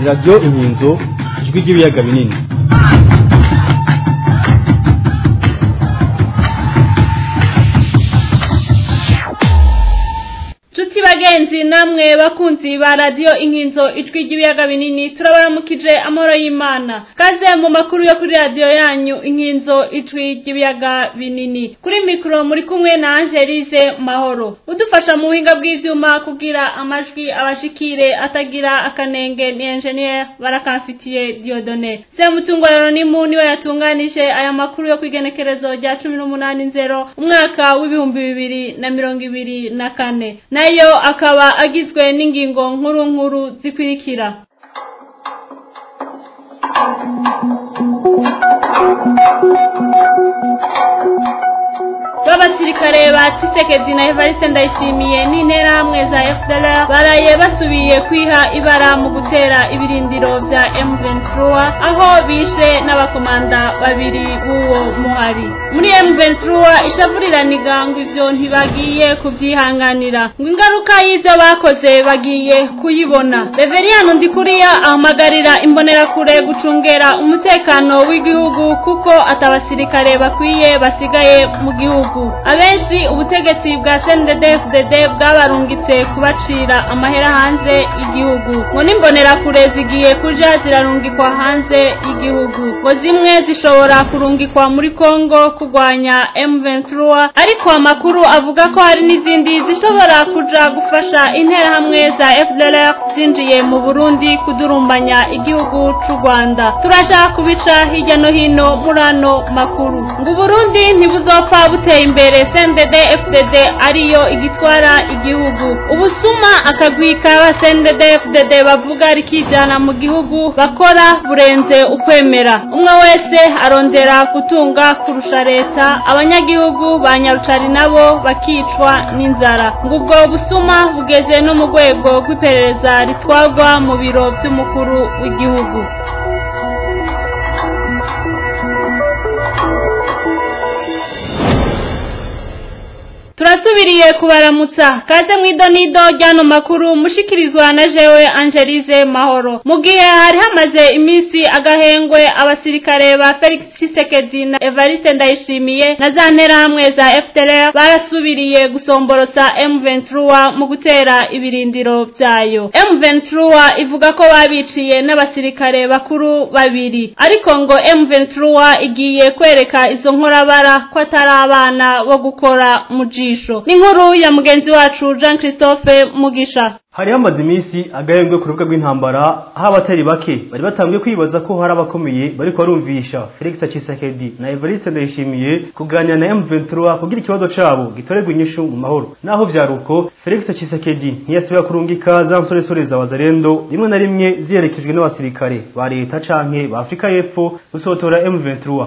ni radiyo inkinzo ijwi ry'ibiyaga binini Tuti bagenzi namwe bakunzi ba radio inkinzo ijwi ry'ibiyaga binini turabaramukije amahoro y'Imana kaze mu makuru yo kuri radio yanyu inkinzo ijwi ry'ibiyaga binini kuri mikro muri kumwe na Angelize Mahoro udufasha mu buhinga bw'ivyuma kugira amajwi abashikire atagira akanenge ni engineer barakamfitiye Diodone se mutungorero ni mu niwe yatunganije aya makuru yo kwigenekerezo rya 18 nzero umwaka w'ibihumbi bibiri na mirongo ibiri na kane nayo akaba agizwe n'ingingo nkuru nkuru zikurikira b'abasirikare ba Cisekedi na Evariste Ndayishimiye n'interahamwe za FDLR baraye basubiye kwiha ibara mu gutera ibirindiro vya M23 aho bishe n'abakomanda babiri b'uwo muhari muri M23 ishavuriraniga ngo ivyo ntibagiye kuvyihanganira ngo ingaruka y'ivyo bakoze bagiye kuyibona Reveriyano Ndikuriya ahamagarira imbonerakure gucungera umutekano w'igihugu kuko atabasirikare bakwiye basigaye mu gihugu abenshi ubutegetsi bwa CNDD-FDD bwabarungitse kubacira amahera hanze y'igihugu ngo n'imbonerakure zigiye kuja zirarungikwa hanze y'igihugu ngo zimwe zishobora kurungikwa muri Kongo kurwanya M23 ariko amakuru avuga ko hari n'izindi zishobora kuja gufasha interahamwe za FDLR zinjiye mu Burundi kudurumbanya igihugu c'u Rwanda turaja kubica hirya no hino muri ano makuru ngo Burundi ntibuzopfa buteye imbere CNDD FDD ariyo igitwara igihugu ubusuma akagwi kaba CNDD FDD bavuga rikijana mu gihugu bakora burenze ukwemera umwe wese arondera gutunga kurusha leta abanyagihugu ba Nyarucari nabo bakicwa n'inzara ngo ubwo busuma bugeze no mu rwego rw'iperereza ritwarwa mu biro vy'umukuru w'igihugu turasubiriye kubaramutsa kaze mw'idonido ryano makuru mushikirizwa na jewe Angelize Mahoro mu gihe hari hamaze iminsi agahengwe abasirikare ba Felix Tshisekedi na Evariste Ndayishimiye na za nterahamwe za FDLR barasubiriye gusomborotsa M23 mu gutera ibirindiro vyayo M23 ivuga ko babiciye n'abasirikare bakuru babiri ariko ngo M23 igiye kwereka izo nkorabara ko atari abana bo gukora mu jisho ni inkuru ya mugenzi wacu Jean Christophe Mugisha hari hamaze iminsi agahembwe ku rubuga rw'intambara aho abatari bake bari batangiye kwibaza ko hari abakomeye bari barumvisha Felix Tshisekedi na Evariste Ndayishimiye kuganira na M23 kugira ikibazo cabo gitorerwa inyishu mu mahoro naho vyaruko Felix Tshisekedi ntiyasubira kurungika za nsoresore za Wazalendo rimwe na rimwe ziherekejwe n'abasirikare ba leta canke ba Afrika y'Epfo gusotora M23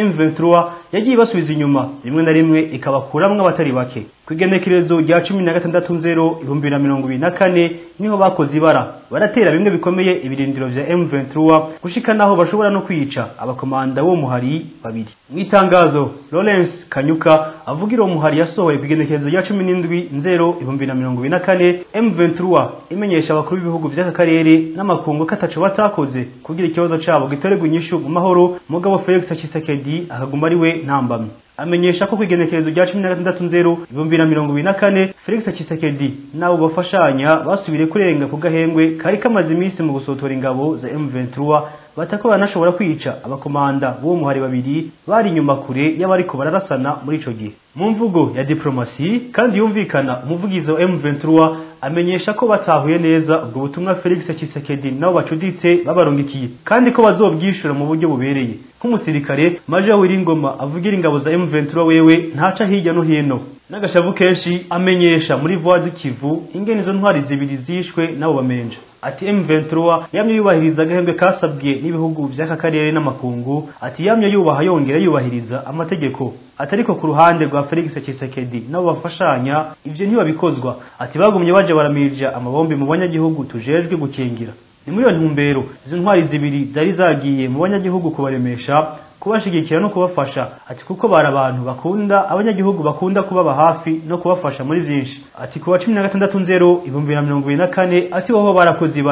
M23 yagiye basubiza inyuma rimwe na rimwe ikabakuramwo abatari bake kwigenekerezo rya cumi na gatandatu nzero ibihumbi na mirongo ibiri na kane niho bakoze ibara baratera bimwe bikomeye ibirindiro vya M23 gushika naho bashobora no kwica abakomanda bo muhari babiri mwitangazo Lawrence Kanyuka avugira uwo muhari yasohoye kwigenekerezo rya cumi n'indwi nzero ibihumbi na mirongo ibiri na kane M23 imenyesha abakuru b'ibihugu vy'aka karere n'amakungu ko ataco batakoze kugira ikibazo cabo gitorerwa inyishu mu mahoro mugabo Felix Tshisekedi akaguma ari we ntambamye amenyesha ko kwigenekerezo rya cumi na gatandatu nzero ibihumbi na mirongo ibiri na kane Felix Tshisekedi nabo bafashanya basubire kurenga ku gahengwe kari kamaze iminsi mu gusotora ingabo za M23 batako banashobora kwica abakomanda b'uwo muhari babiri bari inyuma kure y'abariko bararasana muri ico gihe mu mvugo ya diplomasi kandi yumvikana umuvugizi wa M23 amenyesha ko batahuye neza ubwo butumwa Felix Tshisekedi nabo bacuditse babarungikiye kandi ko bazobwishura mu buryo bubereye nk'umusirikare Major Wiringoma avugira ingabo za M23 wewe ntaca hirya no hino n'agashavu kenshi amenyesha muri voix du Kivu ingene izo ntwari zibiri zishwe nabo bamenja ati M23 yamye yubahiriza agahembwe kasabwe n'ibihugu by'aka karere n'amakungu ati yamye yubaha yongera yubahiriza amategeko atariko ku ruhande rwa Felix Tshisekedi nabo bafashanya ivyo ntibabikozwa ati bagumye baje baramirja amabombi mu banyagihugu tujejwe gukingira ni muri iyo ntumbero izo ntwari zibiri zari zagiye mu banyagihugu kubaremesha kubashigikira no kubafasha ati kuko bari abantu bakunda abanyagihugu bakunda kubaba hafi no kubafasha muri byinshi ati kuwa cumi na gatandatu nzero ibihumbi na mirongo ibiri na kane ati woho barakoze ibara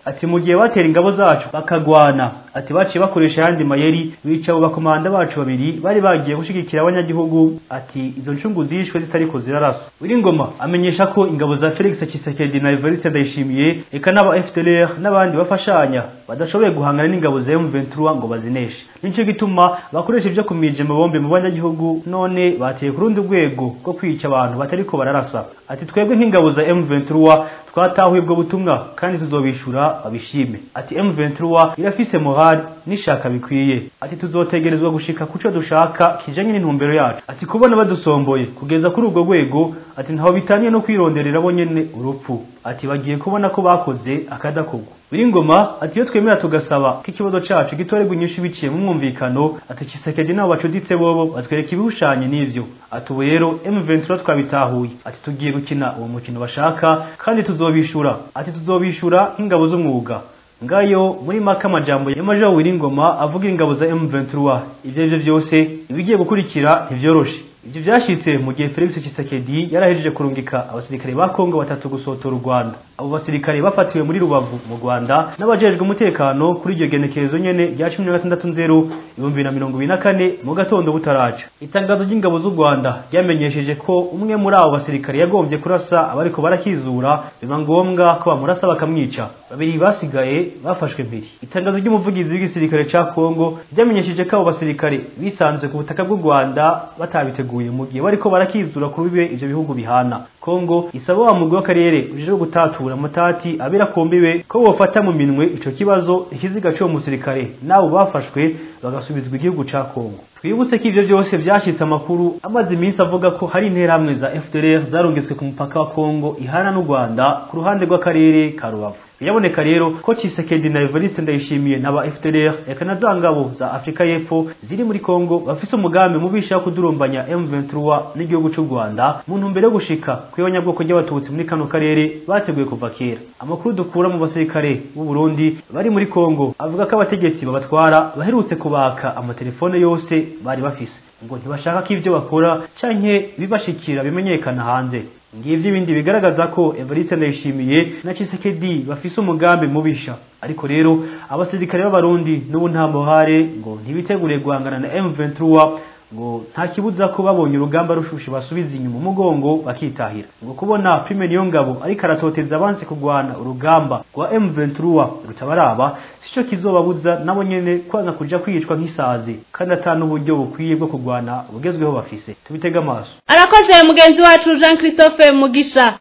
ati mu gihe batera ingabo zacu bakagwana ati baciye bakoresha ayandi mayeri bica abo bakomanda bacu babiri bari bagiye gushigikira abanyagihugu ati izo ncungu zishwe zitariko zirarasa Wiringoma amenyesha ko ingabo za Felix Tshisekedi na Evariste Ndayishimiye eka n'aba FDLR n'abandi bafashanya badashoboye guhangana n'ingabo za M23 ngo bazineshe nico gituma bakoresha ivyo kumije mabombe mu banyagihugu none bateye ku rundi rwego rwo kwica abantu batariko bararasa ati twebwe nk'ingabo za M23 twatahuye ubwo butumwa kandi tuzobishura babishime ati M23 irafise morale nishaka bikwiye ati tuzotegerezwa gushika kuco dushaka kijanye n'intumbero yacu ati kubona badusomboye kugeza kuri ubwo rwego ati ntaho bitaniye no kwironderera bo nyene urupfu ati bagiye kubona ko bakoze akadakogwa Biringoma ati iyo twemera tugasaba ko ikibazo cacu gitorerwa inyishu biciye mu mwumvikano ati Kisekedi nabo bacuditse bobo batwereka ibihushanye n'ivyo ati ubu rero M23 twabitahuye ati tugiye gukina uwo mukino bashaka kandi tuzobishura ati tuzobishura nk'ingabo z'umwuga ngayo muri maka amajambo ya Major Wiringoma avuga ingabo za M23 ivyo ivyo byose ibigiye gukurikira ntivyoroshe Ivyo vyashitse mu gihe Felix Tshisekedi yarahejeje kurungika abasirikare ba Kongo batatu gusotora u Rwanda. Abo basirikare bafatiwe muri Rubavu mu Rwanda n'abajejwe umutekano kuri iryo genekerezo nyene rya 16.2024 mu gatondo butaraca. Itangazo ry'ingabo z'u Rwanda ryamenyesheje ko umwe muri abo basirikare yagombye kurasa abariko barakizura biba ngombwa ko bamurasa bakamwica. Babiri basigaye bafashwe mpiri. Itangazo ry'umuvugizi w'igisirikare ca Kongo ryamenyesheje ko abo basirikare bisanze ku butaka bw'u Rwanda batabiteguye mu gihe bariko barakizura kuri bibe ivyo bihugu bihana. Kongo isaba wa mugwi w'akarere ujejwe gutatura mutati abera kombiwe ko bofata mu minwe ico kibazo ikiziga cyo musirikare nabo bafashwe bagasubizwa igihugu ca Kongo. Twibutse ko ivyo byose vyashitse amakuru amaze iminsi avuga ko hari interahamwe za FDLR zarungitswe ku mupaka wa Kongo ihana n'u Rwanda ku ruhande rw'akarere ka Rubavu. Biraboneka rero ko Tshisekedi na Evariste Ndayishimiye n'aba FDLR eka na za ngabo za Afrika y'Epfo ziri muri Kongo bafise umugambi mubisha wo kudurumbanya M23 n'igihugu c'u Rwanda mu ntumbero yo gushika kw'abanyabwoko ry'abatutsi muri kano karere bateguye kuva kera. Amakuru dukura mu basirikare b'u Burundi bari muri Kongo avuga ko abategetsi babatwara baherutse kubaka amatelefone yose bari bafise ngo ntibashaka ko ivyo bakora canke bibashikira bimenyekana hanze ngivyo ibindi bigaragaza ko Evariste Ndayishimiye na Tshisekedi bafise umugambi mubisha ariko rero abasirikare b'abarundi n'ubu nta muhare ngo ntibitegure guhangana na M23 ngo nta kibuza ko babonye urugamba rushushe basubiza inyuma umugongo bakitahira ngo kubona Prime niyo ngabo ariko aratoteza abansi kugwana urugamba rwa M23 rutabaraba sico kizobabuza nabo nyene kwanga kuja kwicwa nk'isazi kandi atanu uburyo bukwiye bwo kugwana bugezweho bafise tubitega amaso arakoze mugenzi wacu Jean Christophe Mugisha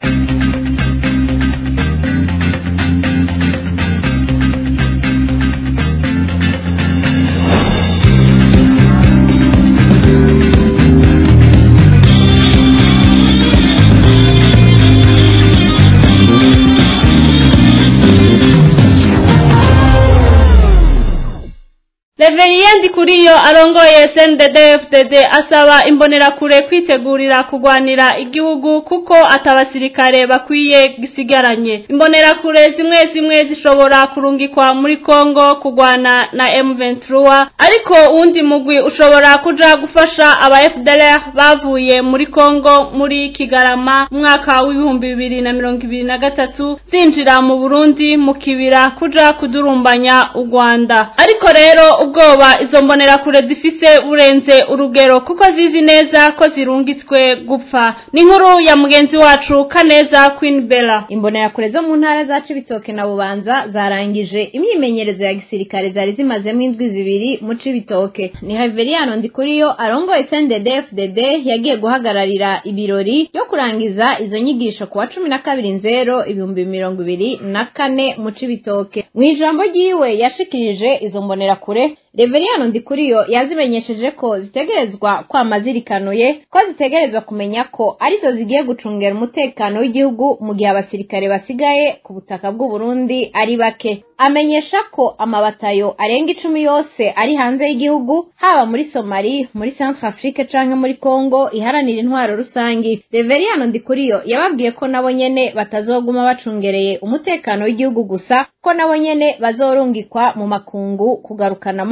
Reveriendi kuriyo arongoye SNDD-FDD asaba imbonerakure kwitegurira kugwanira igihugu kuko atabasirikare bakwiye gisigaranye. Imbonerakure zimwe zimwe zishobora kurungikwa muri Kongo kugwana na M23 ariko uwundi mugwi ushobora kuja gufasha aba FDLR bavuye muri Kongo muri Kigarama mwaka w'ibihumbi bibiri na mirongo ibiri na gatatu zinjira mu Burundi mu kibira kuja kudurumbanya u Rwanda. Ariko rero ubwoba izo mbonerakure zifise burenze urugero kuko zizi neza ko zirungitswe gupfa ni inkuru ya mugenzi wacu kaneza Queen Bella imbonerakure zo mu ntara za Cibitoke na Bubanza zarangije imyimenyerezo ya gisirikare zari zimazemo indwi zibiri mu Cibitoke ni Haveriano Ndikuriyo arongoye CNDD-FDD yagiye guhagararira ibirori byo kurangiza izo nyigisho kuwa cumi na kabiri nzero ibihumbi mirongo ibiri na kane mu Cibitoke mu ijambo ryiwe yashikirije izo mbonerakure Reveriyano Ndikuriyo yazimenyesheje ko zitegerezwa kwama zirikanuye ko zitegerezwa kumenya ko arizo zigiye gucungera umutekano w'igihugu mu gihe abasirikare basigaye ku butaka bw'u Burundi ari bake amenyesha ko amabatayo arenga icumi yose ari hanze y'igihugu haba muri Somali muri Centre Afrique canke muri Congo iharanira intwaro rusangi Reveriyano Ndikuriyo yababwiye ko nabo nyene batazoguma bacungereye umutekano w'igihugu gusa ko nabo nyene bazorungikwa mu makungu kugarukana amahoro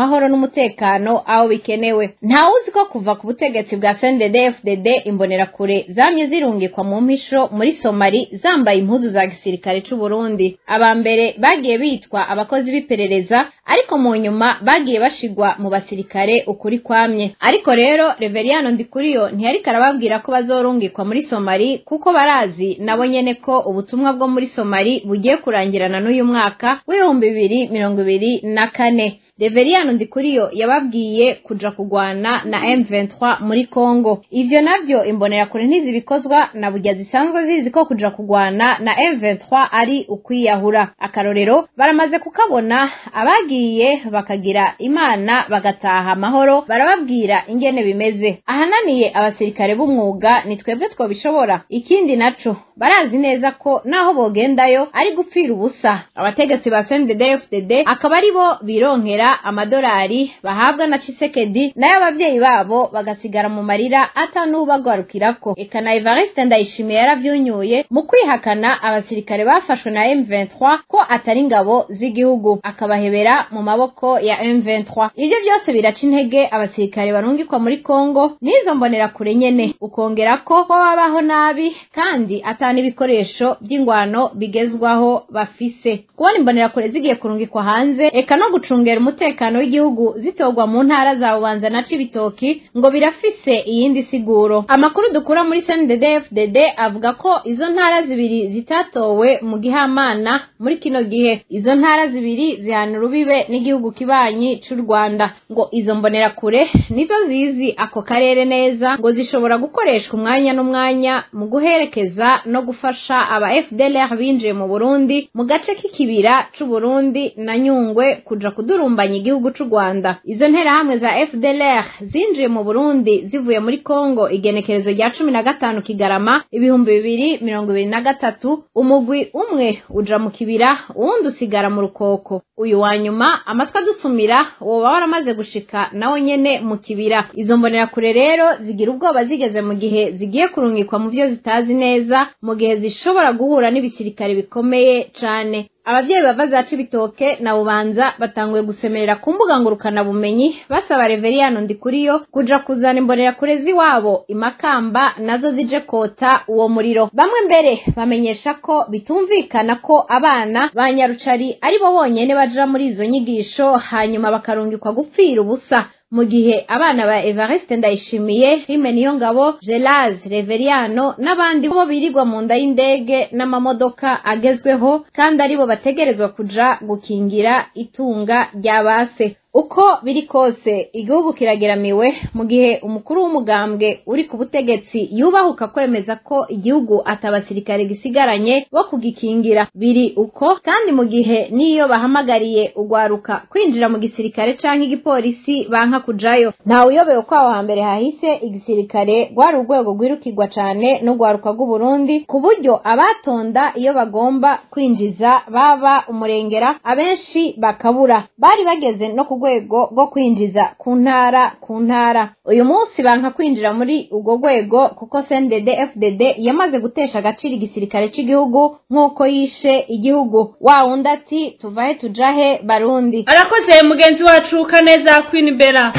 amahoro n'umutekano aho bikenewe ntawuzi ko kuva ku butegetsi bwa CNDD FDD imbonerakure zamye zirungikwa mu mpisho muri Somali zambaye impuzu za gisirikare c'u Burundi aba mbere bagiye bitwa abakozi b'iperereza ariko mu nyuma bagiye bashigwa mu basirikare ukuri kwamye ariko rero Reveriano Ndikuriyo ntiyariko arababwira ko bazorungikwa muri Somali kuko barazi nabo nyene ko ubutumwa bwo muri Somali bugiye kurangirana n'uyu mwaka w'ibihumbi bibiri mirongo ibiri na kane Reveriyano Ndikuriyo yababwiye kuja kugwana na M23 muri Kongo. Ivyo navyo imbonerakure ntizibikozwa na burya zisanzwe zizi ko kuja kugwana na M23 ari ukwiyahura. Akarorero baramaze kukabona abagiye bakagira imana bagataha amahoro barababwira ingene bimeze. Ahananiye abasirikare b'umwuga ni twebwe twobishobora. Ikindi naco barazi neza ko naho bogendayo ari gupfira ubusa. Abategetsi ba CNDD-FDD akaba ari bo bironkera amadolari bahabwa na Chisekedi nayo abavyeyi babo bagasigara mu marira ata n'ubagarukirako eka na Evariste Ndayishimiye yaravyunyuye mu kwihakana abasirikare bafashwe na M23 ko atari ingabo z'igihugu akabahebera mu maboko ya M23 ivyo byose biraca intege abasirikare barungikwa muri Kongo n'izo mbonera kure nyene ukongera ko babaho nabi kandi ata n'ibikoresho by'ingwano bigezwaho bafise kubona imbonera kure zigiye kurungikwa hanze eka no gucungera umutekano w'igihugu zitogwa mu ntara za Bubanza na Cibitoki ngo birafise iyindi siguro amakuru dukura muri CNDD-FDD avuga ko izo ntara zibiri zitatowe mu gihamana muri kino gihe izo ntara zibiri zihana urubibe n'igihugu kibanyi c'u Rwanda ngo izo mbonera kure nizo zizi ako karere neza ngo zishobora gukoreshwa umwanya n'umwanya mu guherekeza no gufasha aba FDLR binjiye mu Burundi mu gace k'ikibira c'u Burundi na Nyungwe kuja kudurumbanya igihugu c'u Rwanda izo nterahamwe za FDLR zinjiye mu Burundi zivuye muri Kongo igenekerezo rya cumi na gatanu Kigarama ibihumbi bibiri mirongo ibiri na gatatu umugwi umwe uja mu kibira uwundi usigara mu rukoko uyu wa nyuma amatwi adusumira woba waramaze gushika nawo nyene mu kibira izo mbonerakure rero zigira ubwoba zigeze mu gihe zigiye kurungikwa mu vyo zitazi neza mu gihe zishobora guhura n'ibisirikare bikomeye cane abavyeyi bava za Cibitoke na Bubanza batanguye gusemerera ku mbuga ngurukana bumenyi basaba Reveriyano Ndikuriyo kuja kuzana imbonera kurezi wabo imakamba nazo zije kota uwo muriro bamwe mbere bamenyesha ko bitumvikana ko abana ba Nyarucari ari bo bonyene baja muri izo nyigisho hanyuma bakarungikwa gupfira ubusa mu gihe abana ba Evariste Ndayishimiye Rime Niyongabo Gelaz Reveriano n'abandi bo birirwa mu nda y'indege n'amamodoka agezweho kandi aribo bategerezwa kuja gukingira itunga rya base uko biri kose igihugu kirageramiwe mu gihe umukuru w'umugambwe uri ku butegetsi yubahuka kwemeza ko igihugu atabasirikare gisigaranye bo kugikingira biri uko kandi mu gihe n'iyo bahamagariye ugwaruka kwinjira mu gisirikare canke igipolisi banka kujayo ntawe uyobewe ko aho hambere hahise igisirikare rwari urwego rwirukirwa cane n'ugwaruka rw'uburundi ku buryo abatonda iyo bagomba kwinjiza baba umurengera abenshi bakabura bari bageze no ku rwego rwo kwinjiza ku ntara ku ntara uyu munsi banka kwinjira muri urwo rwego kuko CNDD FDD yamaze gutesha agaciro igisirikare cy'igihugu nk'uko yishe igihugu wa wundi ati tuvahe tujahe barundi arakoze mugenzi wacu kaneza kwinibera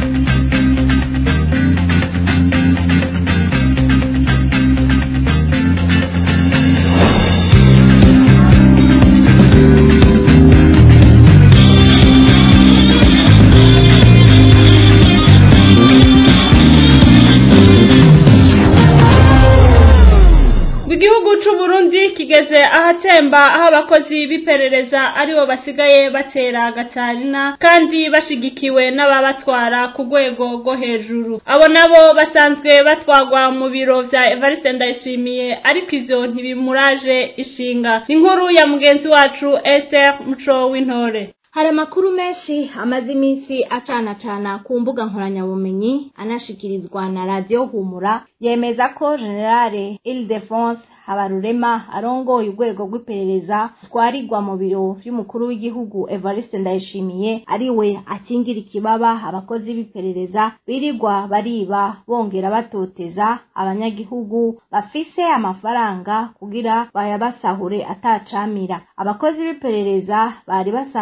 igihugu c'uburundi kigeze ahatemba aho abakozi b'iperereza aribo basigaye batera gatarina kandi bashigikiwe n'ababatwara ku rwego rwo hejuru abo nabo basanzwe batwagwa mu biro vya evariste ndayishimiye ariko ivyo ntibimuraje ishinga ni inkuru ya mugenzi wacu esther muco w'intore hari amakuru menshi amaze iminsi acanacana ku mbuga nkoranyabumenyi anashikirizwa na radiyo humura yemeza ko generale Ile-de-France habarurema arongoye urwego rw'iperereza twarirwa mu biro vy'umukuru w'igihugu evariste ndayishimiye ari we akingira ikibaba abakozi b'iperereza birirwa bariba bongera batoteza abanyagihugu bafise amafaranga kugira bayabasahure atacamira abakozi b'iperereza bari basanzwe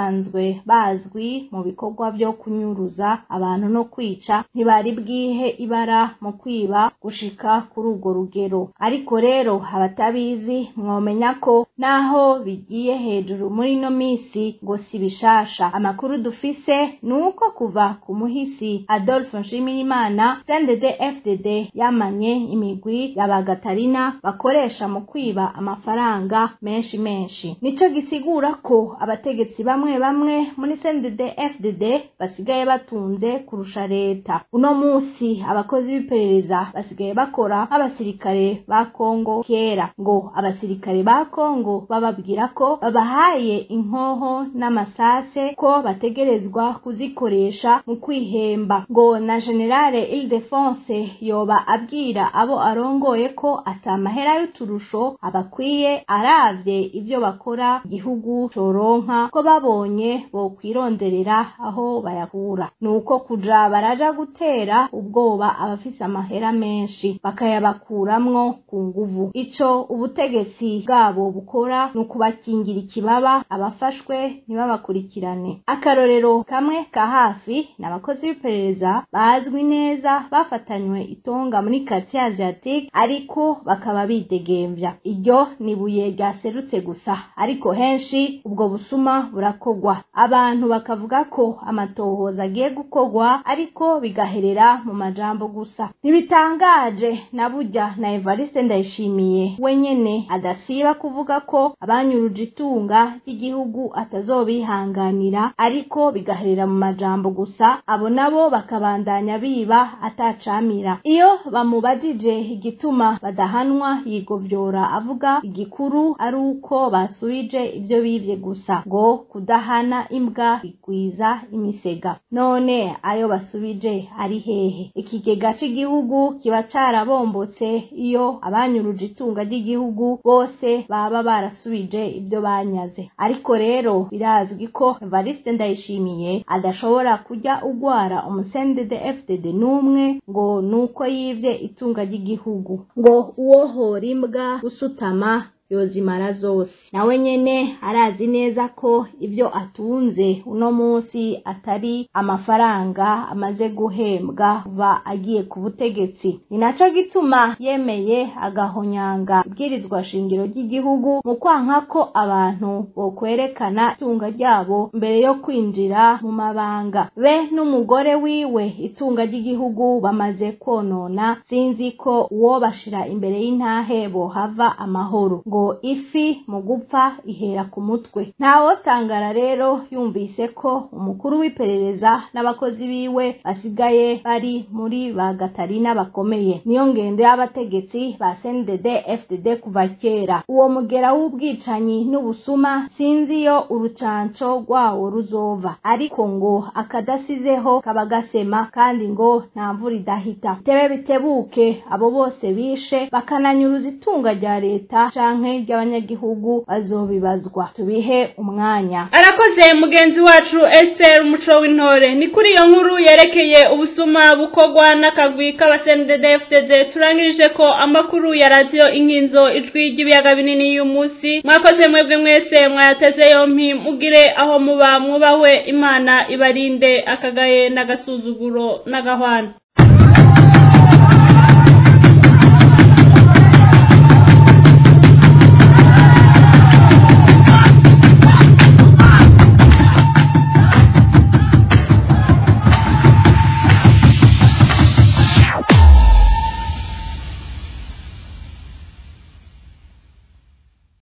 basanzwe bazwi mu bikorwa vyo kunyuruza abantu no kwica ntibari bwihe ibara mu kwiba gushika kuri urwo rugero ariko rero abatabizi mwomenya ko naho bigiye hejuru muri ino misi ngo si bishasha amakuru dufise ni uko kuva ku muhisi Adolphe Nshimirimana CNDD FDD yamanye imigwi y'abagatarina bakoresha mu kwiba amafaranga menshi menshi nico gisigura ko abategetsi bamwe bamwe muri CNDD FDD basigaye batunze kurusha leta uno musi abakozi b'iperereza basigaye bakora nk'abasirikare ba Kongo kera ngo abasirikare ba Kongo bababwira ko babahaye inkoho n'amasase ko bategerezwa kuzikoresha mu kwihemba ngo na generale Ildefonse yoba abwira abo arongoye ko atamahera y'uturusho abakwiye aravye ivyo bakora igihugu coronka ko babonye bokwironderera aho bayakura nuko kuja baraja gutera ubwoba abafise amahera menshi bakayabakuramwo ku nguvu ico ubutegetsi bwabo bukora ni ukubakingira ikibaba abafashwe ntibabakurikirane akarorero kamwe ka hafi ni abakozi b'iperereza bazwi neza bafatanywe itonga muri quartier asiatique ariko bakaba bidegemvya iryo ni ibuye ryaserutse gusa ariko henshi ubwo busuma burakogwa abantu bakavuga ko amatohoza agiye gukogwa ariko bigaherera mu majambo gusa ntibitangaje na burya na Evariste Ndayishimiye wenyene adasiba kuvuga ko abanyuruje itunga ry'igihugu atazobihanganira ariko bigaherera mu majambo gusa abo nabo bakabandanya biba atacamira iyo bamubajije igituma badahanwa yigovyora avuga igikuru ari uko basubije ivyo bivye gusa ngo kudahana imbwa bigwiza imisega none ayo basubije ari hehe ikigega c'igihugu kiba carabombotse iyo abanyuruje itunga ry'igihugu bose baba barasubije ivyo banyaze ariko rero birazwi ko Evariste Ndayishimiye adashobora kujya ugwara umusendede FDD n'umwe ngo nuko yivye itunga ry'igihugu ngo uwohora imbwa gusutama yozimara zose nawe nyene arazi neza ko ibyo atunze uno munsi atari amafaranga amaze guhembwa kuva agiye ku butegetsi ni naco gituma yemeye agahonyanga ibwirizwa shingiro ry'igihugu mu kwanka ko abantu bokwerekana itunga ryabo mbere yo kwinjira mu mabanga be n'umugore wiwe itunga ry'igihugu bamaze konona sinzi ko uwo bashira imbere y'intahe bohava amahoro ngo ifi mu gupfa ihera ku mutwe ntawotangara rero yumvise ko umukuru w'iperereza n'abakozi biwe basigaye bari muri ba gatarina bakomeye niyo ngendo y'abategetsi ba CNDD FDD kuva kera uwo mugera w'ubwicanyi n'ubusuma sinzi yo urucanco rwawo ruzova ariko ngo akadasizeho kaba gasema kandi ngo nta mvura idahita tebe bitebuke abo bose bishe bakananyuruza itunga rya leta canke ry'abanyagihugu bazobibazwa tubihe umwanya arakoze mugenzi wacu Esther umuco w'intore ni kuri iyo nkuru yerekeye ubusuma bukorwa n'akagwi k'abasendedefdede turangirije ko amakuru ya radiyo inkinzo ijwi ry'ibiyaga binini y'uyu munsi mwakoze mwebwe mwese mwayateze yompi mugire aho muba mwubahwe imana ibarinde akagaye n'agasuzuguro n'agahwana